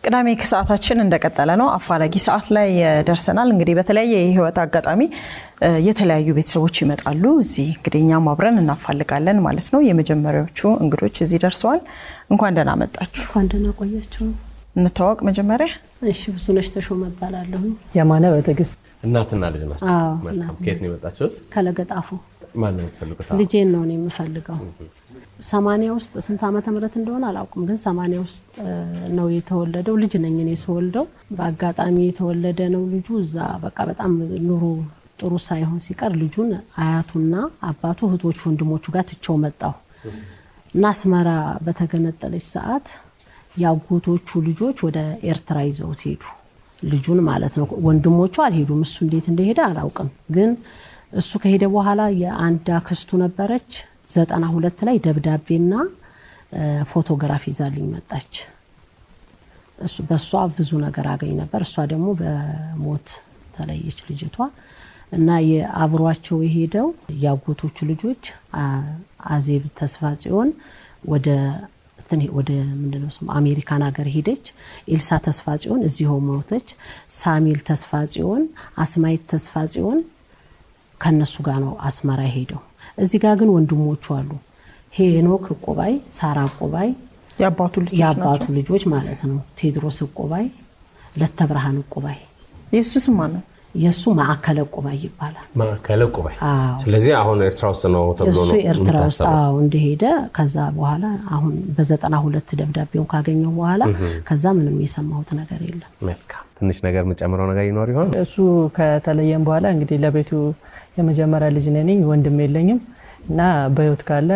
ቅዳሜ ከሰዓታችን እንደቀጠለ ነው። አፋላጊ ሰዓት ላይ ደርሰናል። እንግዲህ በተለያየ የህይወት አጋጣሚ የተለያዩ ቤተሰቦች ይመጣሉ። እዚህ እንግዲህ እኛም አብረን እናፋልጋለን ማለት ነው። የመጀመሪያዎቹ እንግዶች እዚህ ደርሰዋል። እንኳን ደህና መጣችሁ። እንኳን ደህና ቆያችሁ። እንታወቅ መጀመሪያ። እሺ፣ ብዙነሽ ተሾመ እባላለሁ። የማነ በትዕግስት እናትና ልጅ ናቸው። አዎ፣ መልካም። እናት ከየት ነው የመጣችሁት? ከለገጣፉ ማን ነው የምትፈልጉት? ልጄን ነው እኔ የምፈልገው። ሰማንያ ውስጥ ስንት ዓመተ ምህረት እንደሆነ አላውቅም፣ ግን ሰማንያ ውስጥ ነው የተወለደው። ልጅ ነኝ እኔ ስወልደው፣ በአጋጣሚ የተወለደ ነው ልጁ። እዛ በቃ በጣም ኑሮ ጥሩ ሳይሆን ሲቀር ልጁን አያቱና አባቱ እህቶቹ፣ ወንድሞቹ ጋር ትቼው መጣሁ እና አስመራ በተገነጠለች ሰዓት የአጎቶቹ ልጆች ወደ ኤርትራ ይዘውት ሄዱ። ልጁን ማለት ነው። ወንድሞቹ አልሄዱም። እሱ እንዴት እንደሄደ አላውቅም። ግን እሱ ከሄደ በኋላ የአንድ አክስቱ ነበረች ዘጠና ሁለት ላይ ደብዳቤና ፎቶግራፍ ይዛልኝ መጣች። እሱ በእሷ ብዙ ነገር አገኝ ነበር። እሷ ደግሞ በሞት ተለየች ልጅቷ እና የአብሯቸው የሄደው የአጎቶቹ ልጆች አዜብ ተስፋ ጽዮን ወደ ወደ ምንድነው ስሙ አሜሪካን ሀገር ሄደች። ኤልሳ ተስፋ ጽዮን እዚሁ ሞተች። ሳሚል ተስፋ ጽዮን፣ አስማይት ተስፋ ጽዮን ከነሱ ጋር ነው አስመራ ሄደው። እዚህ ጋር ግን ወንድሞቹ አሉ። ሄኖክ እቆባይ፣ ሳራ እቆባይ የአባቱ ልጆች የአባቱ ናቸው። ልጆች ማለት ነው። ቴድሮስ እቆባይ፣ ለተብርሃን እቆባይ፣ የእሱ ስም ማን ነው? የእሱ ማዕከለ እቆባይ ይባላል። ማዕከለ ቁባይ። አዎ ስለዚህ አሁን ኤርትራ ውስጥ ነው ተብሎ እሱ ነው ኤርትራ ውስጥ የሚታሰበው። አዎ እንደሄደ ከዛ በኋላ አሁን በዘጠና ሁለት ደብዳቤውን ካገኘው በኋላ ከዛ ምንም የሰማሁት ነገር የለም። መልካም። ትንሽ ነገር የምጨምረው ነገር ይኖር ይሆን? እሱ ከተለየም በኋላ እንግዲህ ለቤቱ የመጀመሪያ ልጅ ነኝ፣ ወንድም የለኝም እና በህይወት ካለ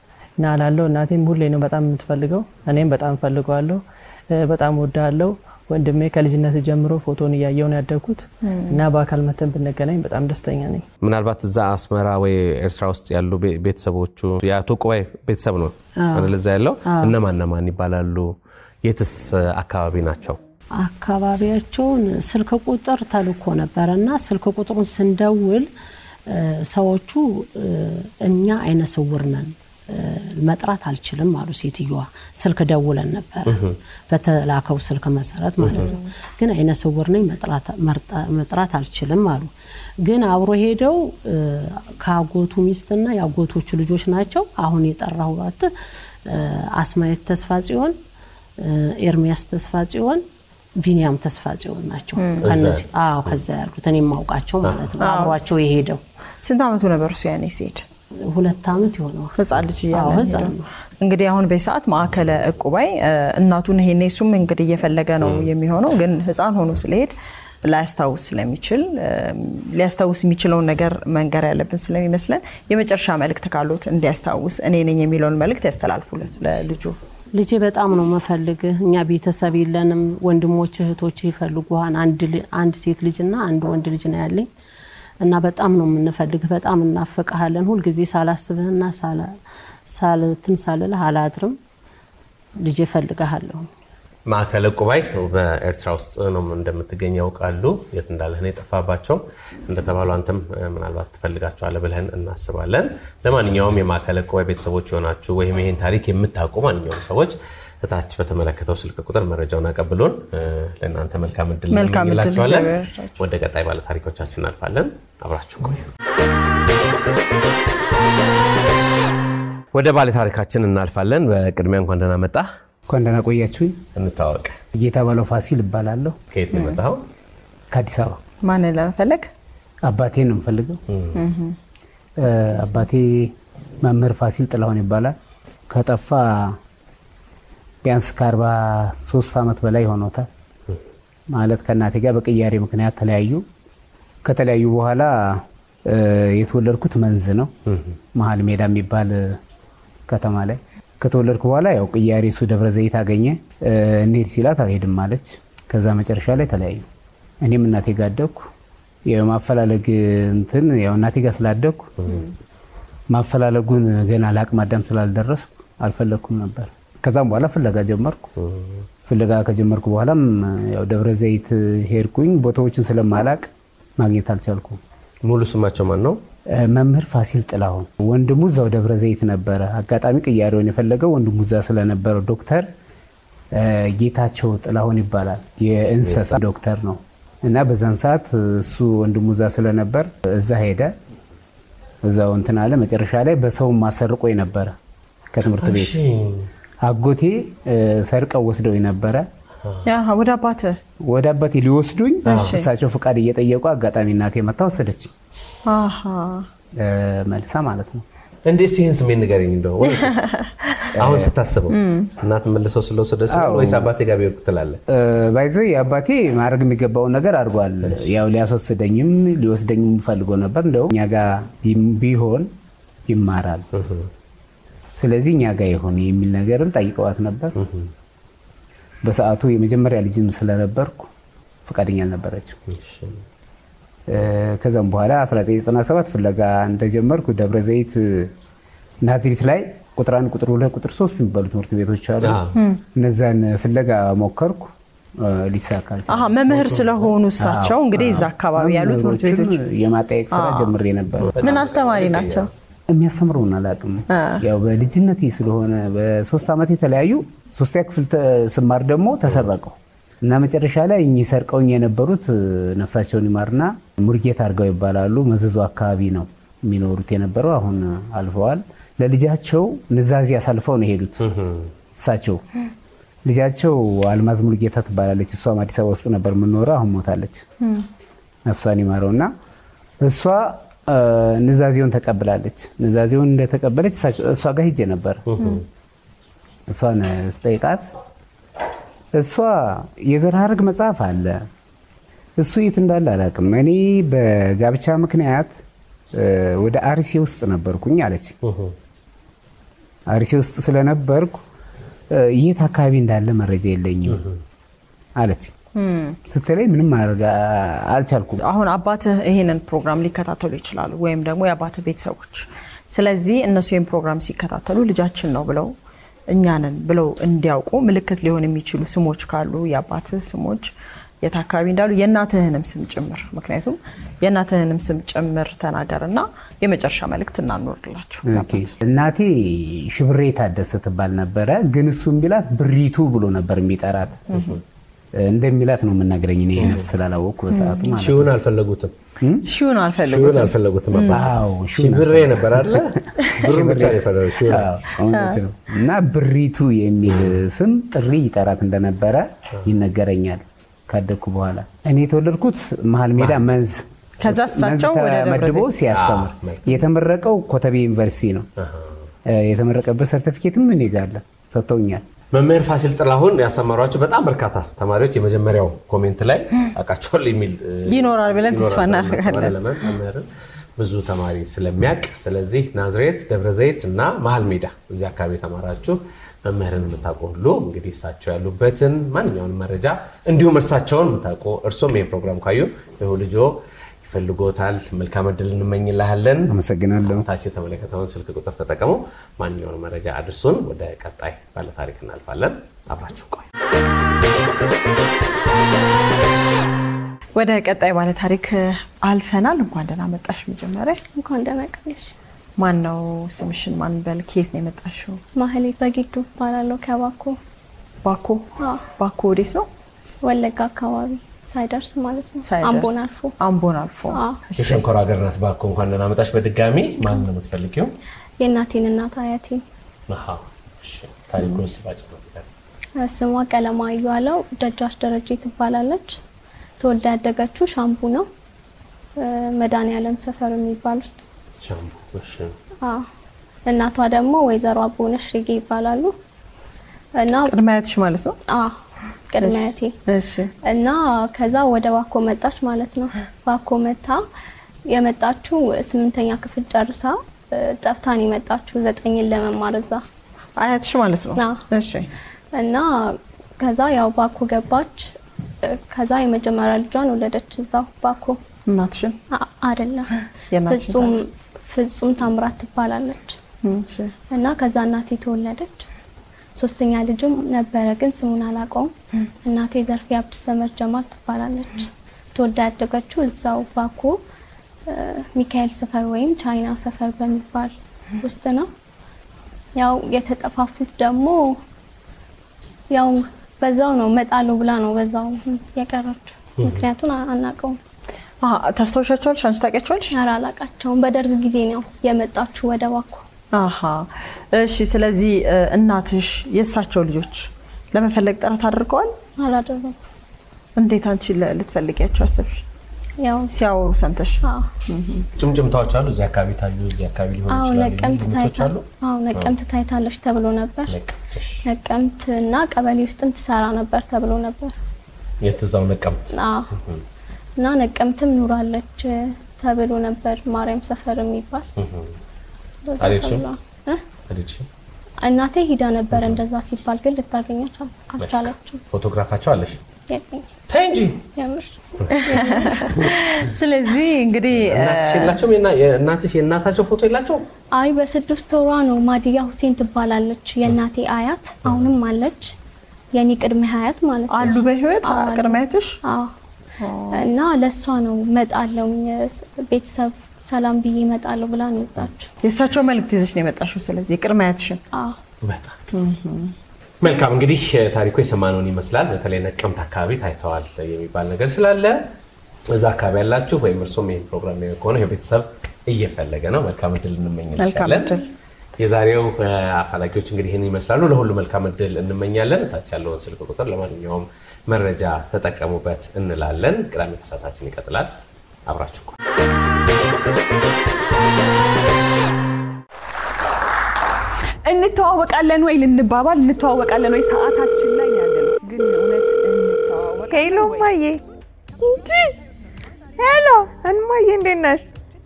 ና ላለው እናቴም ሁሌ ነው በጣም የምትፈልገው፣ እኔም በጣም እፈልገዋለሁ፣ በጣም ወዳለው ወንድሜ ከልጅነት ጀምሮ ፎቶን እያየው ነው ያደግኩት እና በአካል መተን ብንገናኝ በጣም ደስተኛ ነኝ። ምናልባት እዛ አስመራ ወይ ኤርትራ ውስጥ ያሉ ቤ- ቤተሰቦቹ የአቶ ቁባይ ቤተሰብ ነው አይደል? እዛ ያለው እነማን እነማን ይባላሉ? የትስ አካባቢ ናቸው? አካባቢያቸውን ስልክ ቁጥር ተልኮ ነበረ እና ስልክ ቁጥሩን ስንደውል እ፣ ሰዎቹ እ፣ እኛ አይነ ስውር ነን እ፣ መጥራት አልችልም አሉ ሴትዮዋ። ስልክ ደውለን ነበረ በተላከው ስልክ መሰረት ማለት ነው። ግን አይነ ስውር ነኝ መጥራት- መርጣ- መጥራት አልችልም አሉ። ግን አብሮ ሄደው እ፣ ከአጎቱ ሚስትና የአጎቶቹ ልጆች ናቸው። አሁን የጠራሁት እ፣ አስማየት ተስፋ ጽዮን እ፣ ኤርሚያስ ተስፋ ጽዮን ቢኒያም ተስፋ ጽዮን ናቸው። ከነዚህ አዎ ከዛ ያሉት እኔ የማውቃቸው ማለት ነው። አብሯቸው የሄደው ስንት ዓመቱ ነበር እሱ ያኔ ሲሄድ? ሁለት ዓመት ይሆነዋል። ህፃን ልጅ እያለ አዎ፣ ነው ህፃን የሄደው። ነው። እንግዲህ አሁን በሰዓት ማዕከለ እቁባይ እ፣ እናቱን ይሄኔ እሱም እንግዲህ እየፈለገ ነው የሚሆነው። ግን ህፃን ሆኖ ስለሄድ ላያስታውስ ስለሚችል እ፣ ሊያስታውስ የሚችለውን ነገር መንገር ያለብን ስለሚመስለን የመጨረሻ መልእክት ካሉት እንዲያስታውስ እኔ ነኝ የሚለውን መልእክት ያስተላልፉለት ለልጁ። ልጄ በጣም ነው መፈልግህ። እኛ ቤተሰብ የለንም። ወንድሞች እህቶች ይፈልጉሃል። አንድ ል- አንድ ሴት ልጅና አንድ ወንድ ልጅ ነው ያለኝ እና በጣም ነው የምንፈልግህ። በጣም እናፍቅሃለን። ሁልጊዜ ሳላስብህና ሳላ- ሳልትን ሳልልህ አላድርም። ልጄ እፈልግሃለሁ። ማዕከለ ቁባይ በኤርትራ ውስጥ ነው እንደምትገኝ ያውቃሉ። የት እንዳለህ ነው የጠፋባቸው። እንደተባሉ አንተም እ፣ ምናልባት ትፈልጋቸዋለህ ብለን እናስባለን። ለማንኛውም የማዕከለ ቁባይ ቤተሰቦች የሆናችሁ ወይም ይህን ታሪክ የምታውቁ ማንኛውም ሰዎች እታች በተመለከተው ስልክ ቁጥር መረጃውን አቀብሎን እ፣ ለእናንተ መልካም እድል መልካም እድል እንመኝላችኋለን። እግዚአብሔር ይርዳችሁ። ወደ ቀጣይ ባለ ታሪኮቻችን እናልፋለን። አብራችሁ ቆዩ። ወደ ባለ ታሪካችን እናልፋለን። በቅድሚያ እንኳን ደህና መጣህ። እንኳን ደህና ቆያችሁኝ። እንታወቅ። ጌታ ባለው ፋሲል እባላለሁ ከየት ነው የመጣኸው? ከአዲስ አበባ። ማንን ለመፈለግ አባቴን ነው የምፈልገው። እ፣ አባቴ መምህር ፋሲል ጥላሁን ይባላል። ከጠፋ ቢያንስ ከአርባ ሶስት ዓመት በላይ ሆኖታል። ማለት ከእናቴ ጋር በቅያሬ ምክንያት ተለያዩ። ከተለያዩ በኋላ እ፣ የተወለድኩት መንዝ ነው መሀል ሜዳ የሚባል ከተማ ላይ ከተወለድኩ በኋላ ያው ቅያሬ እሱ ደብረ ዘይት አገኘ። እ፣ እንሂድ ሲላት አልሄድም አለች። ከዛ መጨረሻ ላይ ተለያዩ። እኔም እናቴ ጋር አደግኩ። የማፈላለግ እንትን ያው እናቴ ጋር ስላደግኩ ማፈላለጉን ገና ለአቅመ አዳም ስላልደረስኩ አልፈለግኩም ነበር። ከዛም በኋላ ፍለጋ ጀመርኩ። ፍለጋ ከጀመርኩ በኋላም ያው ደብረ ዘይት ሄድኩኝ። ቦታዎችን ስለማላቅ ማግኘት አልቻልኩም። ሙሉ ስማቸው ማን ነው? እ፣ መምህር ፋሲል ጥላሁን ወንድሙ እዛው ደብረ ዘይት ነበረ። አጋጣሚ ቅያሬውን የፈለገው ወንድሙ እዛ ስለነበረው ዶክተር ጌታቸው ጥላሁን ይባላል። የእንስሳ ዶክተር ነው እና በዛን ሰዓት እሱ ወንድሙ እዛ ስለነበር እዛ ሄደ። እዛው እንትን አለ። መጨረሻ ላይ በሰው ማሰርቆ ነበረ ከትምህርት ቤት አጎቴ ሰርቀው ወስደው ነበረ። ወደ አባትህ ወደ አባቴ ሊወስዱኝ እሳቸው ፍቃድ እየጠየቁ አጋጣሚ እናቴ መታ ወሰደች መልሳ ማለት ነው። እንዴት ይህን ስሜት ንገረኝ። እንደው አሁን ስታስበው እናት መልሰው ስለወሰደ ወይስ አባቴ ጋር ቢወርቅ ትላለህ? ባይዘ አባቴ ማድረግ የሚገባውን ነገር አድርጓል። ያው ሊያስወስደኝም ሊወስደኝም ፈልጎ ነበር። እንደው እኛ ጋር ቢሆን ይማራል፣ ስለዚህ እኛ ጋር ይሆን የሚል ነገርም ጠይቀዋት ነበር። በሰዓቱ የመጀመሪያ ልጅም ስለነበርኩ ፈቃደኛ አልነበረችው። ከዛም በኋላ 1997 ፍለጋ እንደጀመርኩ ደብረ ዘይት ናዝሪት ላይ ቁጥር አንድ ቁጥር ሁለት ቁጥር ሶስት የሚባሉ ትምህርት ቤቶች አሉ። እነዛን ፍለጋ ሞከርኩ፣ ሊሳካ አልቻለም። መምህር ስለሆኑ እሳቸው እንግዲህ እዛ አካባቢ ያሉ ትምህርት ቤቶች የማጠየቅ ስራ ጀምሬ ነበር። ምን አስተማሪ ናቸው? የሚያስተምረውን አላውቅም። ያው በልጅነቴ ስለሆነ በሶስት ዓመት የተለያዩ ሶስተኛ ክፍል ስማር ደግሞ ተሰረቀው እና መጨረሻ ላይ እኚህ ሰርቀውኝ የነበሩት ነፍሳቸውን ይማርና ሙርጌት አድርገው ይባላሉ። መዘዞ አካባቢ ነው የሚኖሩት የነበረው። አሁን አልፈዋል። ለልጃቸው ንዛዜ አሳልፈው ነው የሄዱት እሳቸው። ልጃቸው አልማዝ ሙልጌታ ትባላለች። እሷም አዲስ አበባ ውስጥ ነበር የምኖረው። አሁን ሞታለች። ነፍሷን ይማረው እና እሷ ንዛዜውን ተቀብላለች። ንዛዜውን እንደተቀበለች እሷ ጋር ሂጄ ነበር። እሷን ስጠይቃት እሷ የዘር ሐረግ መጽሐፍ አለ እሱ የት እንዳለ አላውቅም። እኔ በጋብቻ ምክንያት ወደ አርሴ ውስጥ ነበርኩኝ አለች። አርሴ ውስጥ ስለነበርኩ የት አካባቢ እንዳለ መረጃ የለኝም አለች። ስትለኝ ምንም ማድረግ አልቻልኩም። አሁን አባትህ ይሄንን ፕሮግራም ሊከታተሉ ይችላሉ፣ ወይም ደግሞ የአባትህ ቤተሰቦች። ስለዚህ እነሱ ይህን ፕሮግራም ሲከታተሉ ልጃችን ነው ብለው እኛንን ብለው እንዲያውቁ ምልክት ሊሆን የሚችሉ ስሞች ካሉ የአባትህ ስሞች የት አካባቢ እንዳሉ የእናትህንም ስም ጭምር ምክንያቱም የእናትህንም ስም ጭምር ተናገርና የመጨረሻ መልእክት እናኖርላቸው። እናቴ ሽብሬ ታደሰ ትባል ነበረ፣ ግን እሱም ቢላት ብሪቱ ብሎ ነበር የሚጠራት እንደሚላት ነው የምናገረኝ። እኔ ነፍስ ስላላወቅኩ በሰዓቱ ማለት ሺውን አልፈለጉትም። ሺውን ሺውን አልፈለጉትም። አልፈለጉትም። አዎ ሺውን ብሬ ነበር አለ ብሩን ብቻ ነው የፈለጉት። ሺውን አዎ፣ እውነት ነው። እና ብሪቱ የሚል ስም ጥሪ ይጠራት እንደነበረ ይነገረኛል። ካደግኩ በኋላ እኔ የተወለድኩት መሀል ሜዳ መንዝ ከዛ መንዝ እሳቸው ወደ ደብረ ተመድቦ ዘይት። ሲያስተምር የተመረቀው ኮተቤ ዩኒቨርሲቲ ነው። የተመረቀበት ሰርቲፊኬትም እኔ ጋር አለ፣ ሰጥተውኛል። መምህር ፋሲል ጥላሁን ያስተማሯቸው በጣም በርካታ ተማሪዎች የመጀመሪያው ኮሜንት ላይ አውቃቸዋለሁ የሚል እ, ይኖራል ብለን ተስፋ ይኖራል ብለን እናደርጋለን። እናስባለን። ለምን መምህርን ብዙ ተማሪ ስለሚያውቅ፣ ስለዚህ ናዝሬት፣ ደብረ ዘይት እና መሀል ሜዳ እዚህ አካባቢ የተማራችሁ መምህርን የምታውቁ ሁሉ እንግዲህ እሳቸው ያሉበትን ማንኛውንም መረጃ እንዲሁም እርሳቸውን የምታውቁ እርሶም ይህ ፕሮግራም ካዩ ይሁ ልጆ ይፈልጎታል። መልካም እድል እንመኝልሃለን። አመሰግናለሁ። ታች የተመለከተውን ስልክ ቁጥር ተጠቀሙ። ማንኛውን መረጃ አድርሱን። ወደ ቀጣይ ባለታሪክ እናልፋለን። አብራችሁ ቆዩ። ወደ ቀጣይ ባለታሪክ አልፈናል። እንኳን ደህና መጣሽ። መጀመሪያ እንኳን ደህና ቀለሽ። ማን ነው ስምሽን? ማን በል? ከየት ነው የመጣሽው? ማህሌት በጊዱ እባላለሁ ከባኮ ባኮ። አዎ፣ ባኮ ወዴት ነው? ወለጋ አካባቢ ሳይደርስ ማለት ነው። ሳይደርስ። አምቦን አልፎ አምቦን አልፎ። አዎ። እሺ። የሸንኮራ ሀገር ናት ባኮ። እንኳን ደህና መጣሽ በድጋሚ። ማን ነው የምትፈልጊው? የእናቴን እናት አያቴን አሃ፣ እሺ። ታሪኩን ሲባጭ ነው ስሟ ቀለማ እያለው ደጃች ደረጀ ትባላለች። ተወልዳ ያደገችው ሻምቡ ነው መድኃኔዓለም ሰፈር የሚባል ውስጥ። ሻምቡ። እሺ። አዎ። እናቷ ደግሞ ወይዘሮ አቦነሽ ሬጌ ይባላሉ እና ቅድመ አያትሽ ማለት ነው? አዎ ቅድመ አያቴ እሺ። እና ከዛ ወደ ባኮ መጣች ማለት ነው። ባኮ መታ የመጣችው ስምንተኛ ክፍል ጨርሳ እ፣ ጠፍታን የመጣችው ዘጠኝን ለመማር እዛ አያትሽ ማለት ነው? አዎ። እሺ። እና ከዛ ያው ባኮ ገባች። እ፣ ከዛ የመጀመሪያ ልጇን ወለደች እዛው ባኮ እናትሽን? አ- አይደለም የእናትሽን ፍጹም ፍጹም ታምራት ትባላለች። እሺ። እና ከዛ እናቴ ተወለደች። ሶስተኛ ልጅም ነበረ ግን ስሙን አላውቀውም። እናቴ ዘርፌ አብድ ሰመር ጀማል ትባላለች። ተወልዳ ያደገችው እዛው ባኮ እ፣ ሚካኤል ሰፈር ወይም ቻይና ሰፈር በሚባል ውስጥ ነው። ያው የተጠፋፉት ደግሞ ያው በዛው ነው እመጣለሁ ብላ ነው በዛው የቀረችው። ምክንያቱን አ- አናውቀውም። አሀ፣ ታስታውሻቸዋለሽ? አንቺ ታውቂያቸዋለሽ? ኧረ አላውቃቸውም። በደርግ ጊዜ ነው የመጣችው ወደ ባኮ። አሀ እሺ። ስለዚህ እ፣ እናትሽ የእሳቸው ልጆች ለመፈለግ ጥረት አድርገዋል? አላደረኩም። እንዴት አንቺ ለ- ልትፈልጊያቸው አሰብሽ? ያው ሲያወሩ ሰምተሽ? አዎ ጭምጭምታዎች አሉ። እዚህ አካባቢ ታዩ፣ እዚህ አካባቢ ሊሆኑ አዎ ይችላሉ። ነቀምት ግምቶች ታይታ አሉ። አዎ ነቀምት ታይታለች ተብሎ ነበር። ነቀምት፣ እሺ። ነቀምት እና ቀበሌ ውስጥም ትሰራ ነበር ተብሎ ነበር። የት እዛው ነቀምት። አዎ እና ነቀምትም ኑራለች ተብሎ ነበር። ማርያም ሰፈር የሚባል እንደዛ አልሄድሽም? ተብሏል። እ? አልሄድሽም? እናቴ ሂዳ ነበር እንደዛ ሲባል ግን ልታገኛች አል- አልቻለችም። ፎቶግራፋቸው አለሽ? የለኝም ተይ እንጂ የምር ስለዚህ እንግዲህ እ፣ እናትሽ የላቸውም? የና- የእናትሽ የእናታቸው ፎቶ የላቸውም? አይ በስድስት ወሯ ነው ማዲያ ሁሴን ትባላለች የእናቴ አያት አሁንም አለች የኔ ቅድመ አያት ማለት ነው አሉ በህይወት አዎ፣ አሉ። ቅድሚያትሽ? አዎ እና ለእሷ ነው መጣለው ቤተሰብ ሰላም ብዬ እመጣለሁ ብላ ነው የወጣችው የእሳቸው መልእክት ይዘሽ ነው የመጣሽው። ስለዚህ ቅድሚያትሽን አዎ በጣም መልካም። እንግዲህ ታሪኩ የሰማነውን ይመስላል። በተለይ ነቀምት አካባቢ ታይተዋል የሚባል ነገር ስላለ እዛ አካባቢ ያላችሁ ወይም እርሶም ይህን ፕሮግራም የሚያዩ ከሆነ ይኸው ቤተሰብ እየፈለገ ነው። መልካም እድል መልካም እንመኝልሻለን። እድል። የዛሬው እ፣ አፋላጊዎች እንግዲህ ይህን ይመስላሉ። ለሁሉ መልካም እድል እንመኛለን። እታች ያለውን ስልክ ቁጥር ለማንኛውም መረጃ ተጠቀሙበት እንላለን። ቅዳሜ ከሰዓታችን ይቀጥላል። አብራችሁ ቆዩ። እንተዋወቃለን ወይ ልንባባል እንተዋወቃለን ወይ ሰዓታችን ላይ ያለ ነው። ግን እውነት እንተዋወቃለን ሄሎ ወይ? እማዬ፣ እንዲ ሄሎ እማዬ፣ እንዴት ነሽ?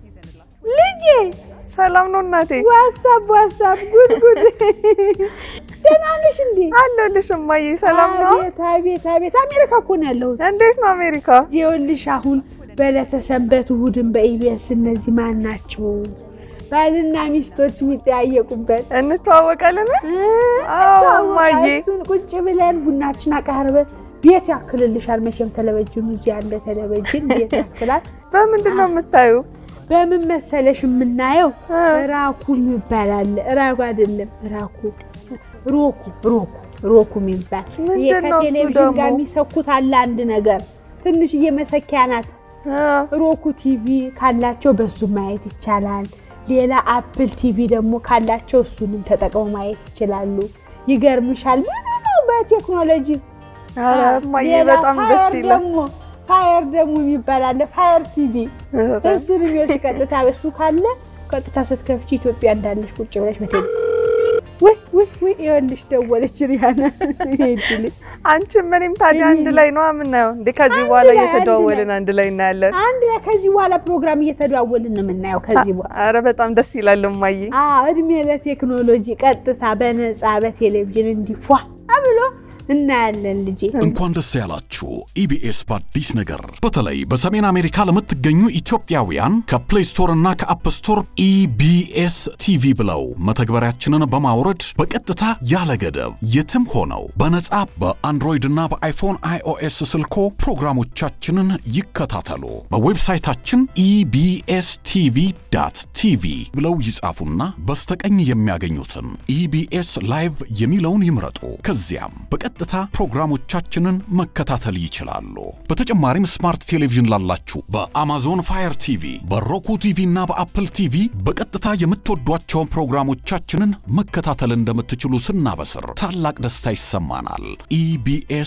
ልጄ ሰላም ነው እናቴ? ዋሳብ ዋሳብ፣ ጉድ ጉድ። ደህና ነሽ እንዴ? አለሁልሽ እማዬ፣ ሰላም ነው? አቤት አቤት አቤት አሜሪካ እኮ ነው ያለሁት። እንዴት ነው አሜሪካ? ይኸውልሽ አሁን በዕለተ ሰንበት እሑድን በኢቢኤስ እነዚህ ማን ናቸው ባልና ሚስቶች የሚጠያየቁበት እንተዋወቃለን? አዎ እማዬ። እሱን ቁጭ ብለን ቡናችን አቃርበን ቤት ያክልልሻል። መቼም ቴሌቪዥኑ እዚህ ያለ ቴሌቪዥን ቤት ያክላል። በምንድን ነው የምታዩ? በምን መሰለሽ የምናየው ራኩ ይባላል። ራኩ አይደለም ራኩ ሮኩ ሮኩ ሮኩ የሚባል ይሄ ምንድን ነው እሱ ከቴሌቪዥን ደግሞ? ጋር የሚሰኩት አለ አንድ ነገር ትንሽዬ መሰኪያ ናት። ሮኩ ቲቪ ካላቸው በሱ ማየት ይቻላል። ሌላ አፕል ቲቪ ደግሞ ካላቸው እሱንም ተጠቅመው ማየት ይችላሉ። ይገርምሻል ብዙ ነው በቴክኖሎጂ ኧረ እማዬ ሌላ በጣም ደስ ፋየር ይላል። ደግሞ ፋየር ደግሞ የሚባል አለ ፋየር ቲቪ እሱን የሚወድ ቀጥታ እሱ ካለ ቀጥታ ስትከፍቺ ኢትዮጵያ እንዳለሽ ቁጭ ብለሽ በቴሌ ወይ ወይ ወይ ይኸውልሽ ደወለች ሪያና ሄድልኝ አንቺም እኔም ታዲያ አንድ ላይ ነው የምናየው እንዴ? ከዚህ አንድ በኋላ ላይ፣ አንድ እየተደዋወልን ላይ። አንድ ላይ እናያለን። አንድ ላይ ከዚህ በኋላ ፕሮግራም እየተደዋወልን ነው የምናየው ከዚህ በኋላ ኧረ በጣም ደስ ይላል እማዬ። አዎ እድሜ ለቴክኖሎጂ ቀጥታ በነፃ በቴሌቪዥን እንዲፏ ብሎ እናያለን ልጄ እንኳን ደስ ያላችሁ ኢቢኤስ በአዲስ ነገር በተለይ በሰሜን አሜሪካ ለምትገኙ ኢትዮጵያውያን ከፕሌይ ስቶር እና ከአፕ ስቶር ኢቢኤስ ቲቪ ብለው መተግበሪያችንን በማውረድ በቀጥታ ያለ ገደብ የትም ሆነው በነጻ በአንድሮይድ እና በአይፎን አይኦኤስ ስልኮ ፕሮግራሞቻችንን ይከታተሉ። በዌብሳይታችን ኢቢኤስ ቲቪ ዳት ቲቪ ብለው ይጻፉና በስተቀኝ የሚያገኙትን ኢቢኤስ ላይቭ የሚለውን ይምረጡ። ከዚያም በቀጥታ ፕሮግራሞቻችንን መከታተል ይችላሉ። በተጨማሪም ስማርት ቴሌቪዥን ላላችሁ በአማዞን ፋየር ቲቪ፣ በሮኩ ቲቪ እና በአፕል ቲቪ በቀጥታ የምትወዷቸውን ፕሮግራሞቻችንን መከታተል እንደምትችሉ ስናበስር ታላቅ ደስታ ይሰማናል። ኢቢኤስ